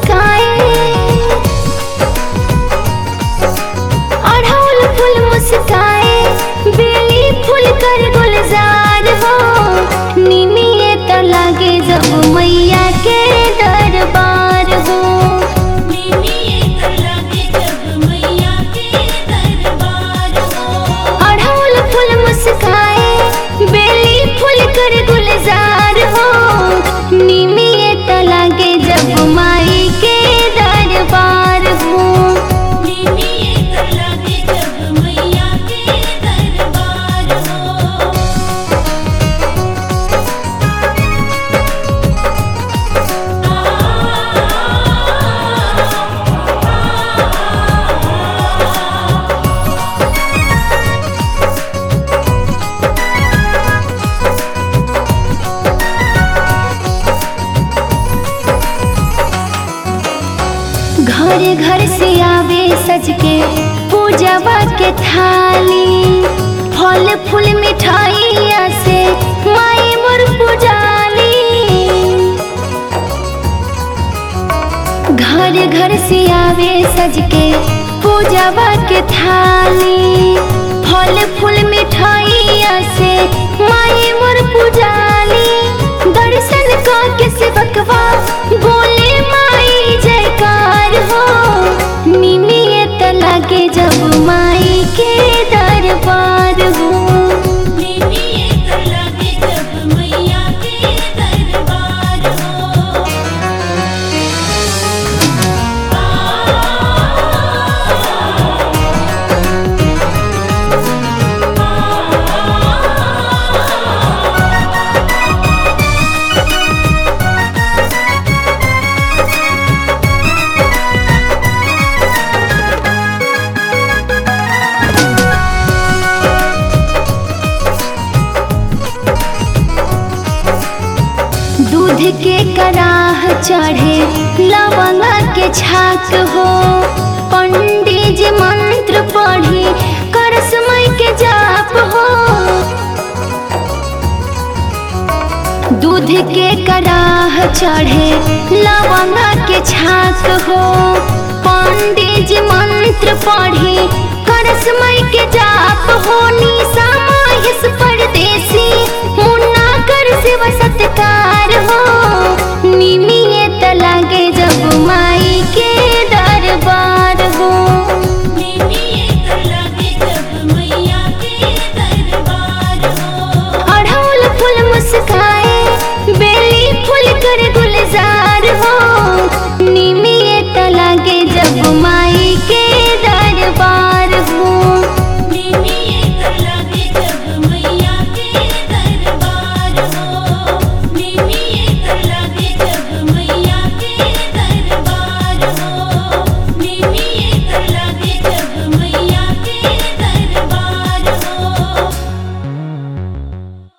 मुस्काए अढ़ौल फूल मुस्काए बेली फूल कर गुलजार हो निमिये त लागे जब मैया के दरबार हो अढ़ौल फूल मुस्काए बेली फूल कर गुलजार हो निमिये त लागे जब माई के दरबार हो घर घर से आवे सज के पूजवा के थाली फल फूल मिठाइया से माई मोर पुजाली घर घर से आवे सज के पूजवा के थाली फल फूल मिठाइया से माई मोर पुजाली दर्शन का के सेवकवा बोले माई जयकार हो निमिये त लागे जब माई के दरबार हो दूध के कराह चढ़े लवंगा के छाक हो पंडित जी मंत्र पढ़ी करसमय के जाप हो दूध के कराह चढ़े लवंगा के छाक हो पंडित जी मंत्र पढ़ी करसमय के जाप हो